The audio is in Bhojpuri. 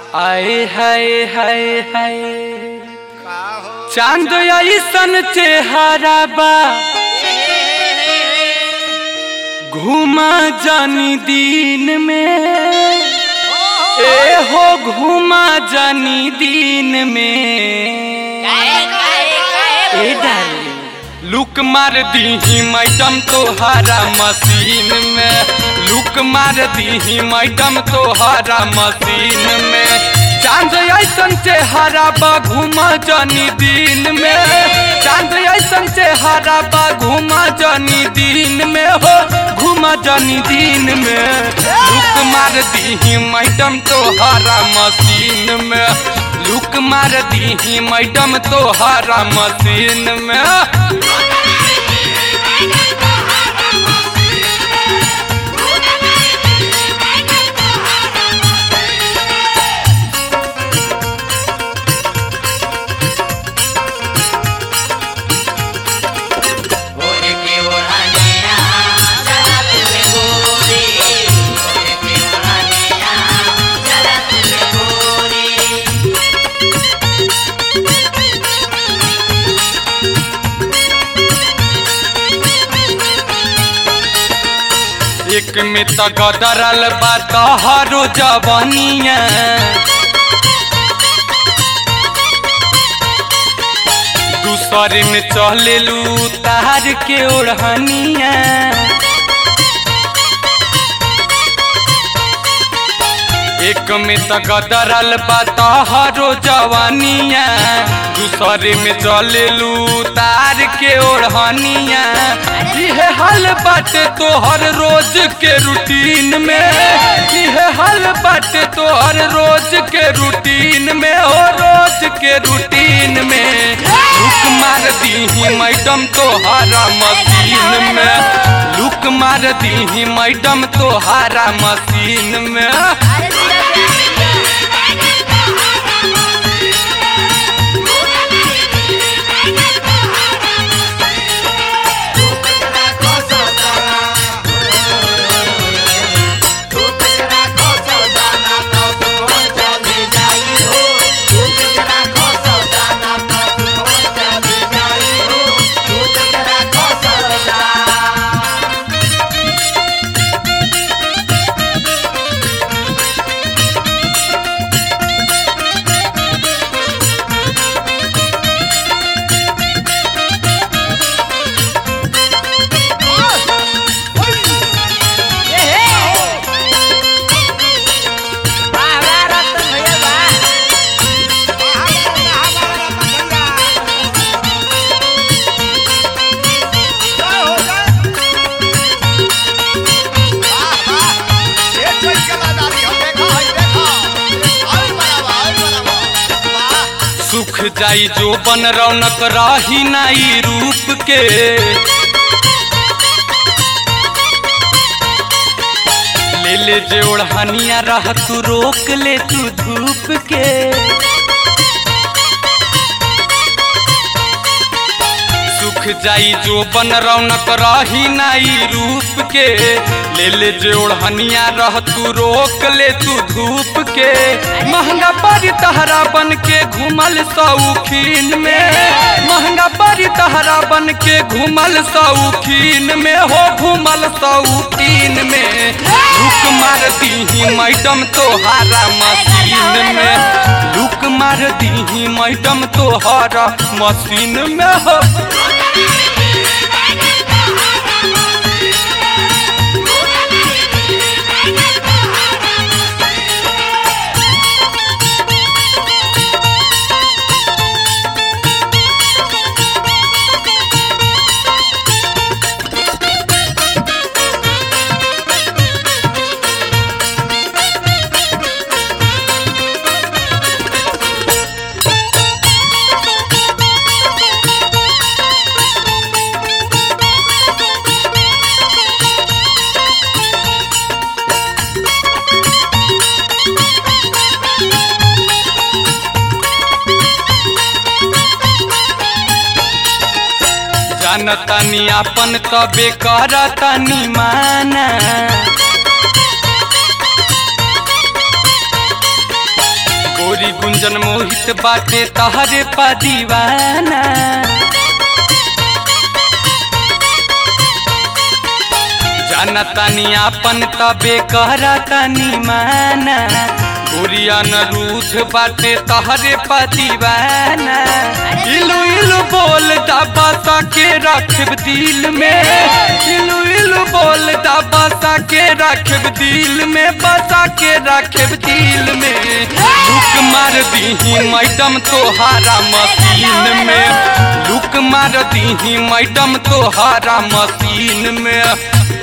आए हाय हाय हाय का हो चांद ऐसन चेहरा बा घूमा जानी दिन में ए हो घूमा जानी दिन में ए डार्लिंग लुक मार दीही मैडम तोहारा मशीन में लुक मार दीही मैडम तोहारा मशीन में चांद ऐसन चेहरा बा घूमा जानी दिन में चांद ऐसन चेहरा बा घूमा जानी दिन में हो घूमा जानी दिन में लुक मार दीही मैडम तोहारा मशीन में लुक मार दीही मैडम तोहारा मशीन में एक में त गदरल बा तोहरो जवानिया दूसरे में चलेलू तार के ओढ़निया एक में त गदरल बा तोहरो जवानिया दूसरे में चलेलू तार के ओढ़निया इहे हाल बाटे तोहर रोज के रूटीन में इहे हाल बाटे तोहर रोज के रूटीन में हो रोज के रूटीन में लुक मार दीही मैडम तोहारा मशीन में लुक मार दीही मैडम तोहारा मशीन में सुख जाई जो बन रौनक रही नाई रूप के ले ले जे ओढ़निया रह तू रोक ले तू धूप के सुख जाई जो बन रौनक रही नाई रूप के ले ले जे ओढ़निया रह तू रोक ले तू धूप के महंगा पड़ी तहरा बन के घूमल सौखीन में महंगा पड़ी तहरा बन के घूमल सौखीन में हो घूमल सौखीन में लुक मार दीही मैडम तोहारा मशीन में लुक मार दीही मैडम तोहारा मशीन में हो जानतानी आपन तबे करतानी माना गोरी गुंजन मोहित बाटे तहरे पा दीवाना जाना तानी आपन तबे कहरा तानी माना गोरिया न रूठ बाटे तहरे पा दीवाना इलू इलू बोल दबा के रखब दिल में इलू इलू बोल दबा के रखब दिल में बसा के रखब दिल में लुक मार दीही मैडम तोहारा मशीन में लुक मार दीही मैडम तोहारा मशीन में